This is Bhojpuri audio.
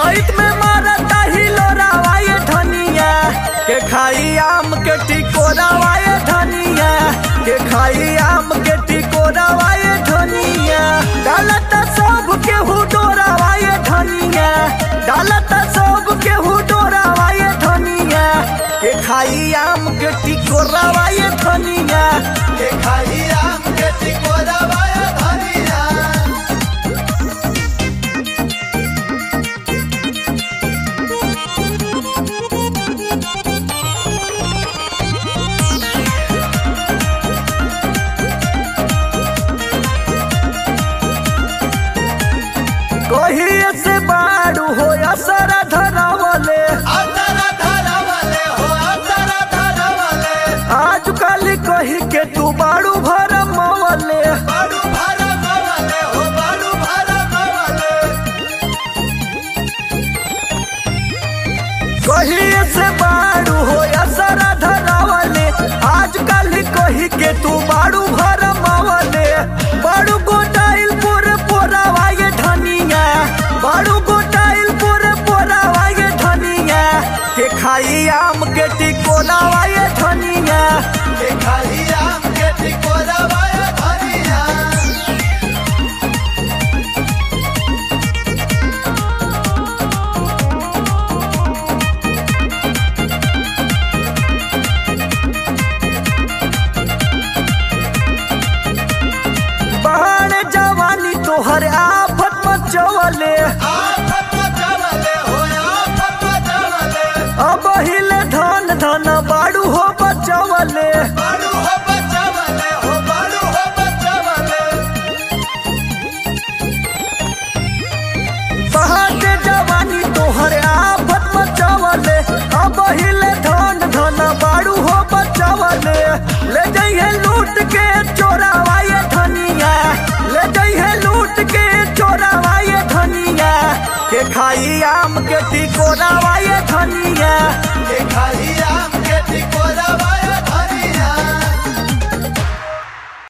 चैत में मारता हिलोरावा ये धनिया के खाई आम के टिकोरावा ये धनिया के खाई आम के टिकोरावा ये धनिया डालता सब के हुडोरावा ये धनिया डालता सब के हुडोरावा ये धनिया के खाई आम के टिकोरावा ये धनिया के खाई आम के टिकोरावा ये धनिया कहिए से बाड़ू हो असरा धरावले अतरा धरावले हो अतरा धरावले आज कल कही के तू बाड़ू भर मवले बाडू भरा गवले हो बाडू भरा गवले कहिए से बाड़ू हो असरा धरावले आज कल कही के तू बाड़ू भर मवले बाड़ू गोटाइल पूरे पोरावा ये धनिया बाड़ू गोटाइल पूरे पोरावा ये धनिया के खाई आम के टिकोलावा ये धनिया के खाई आम के टिकोरावा ये धनिया बहन जवानी तोहर आफत मचवले आफत मचावले हो आफत मचावले अब हिले धन धन बाड़ू हो बचवले बाडू हो बचावले हो बाडू हो बचावले बहन जवानी तोहर आफत मचवले अब हिले धन धन बाड़ू हो बचवले ले जइहे लूट के चोरावा ये धनिया ले जइहे लूट के चोरावा ये धनिया के खाई आम के टिकोरावा ये धनिया के खाई आम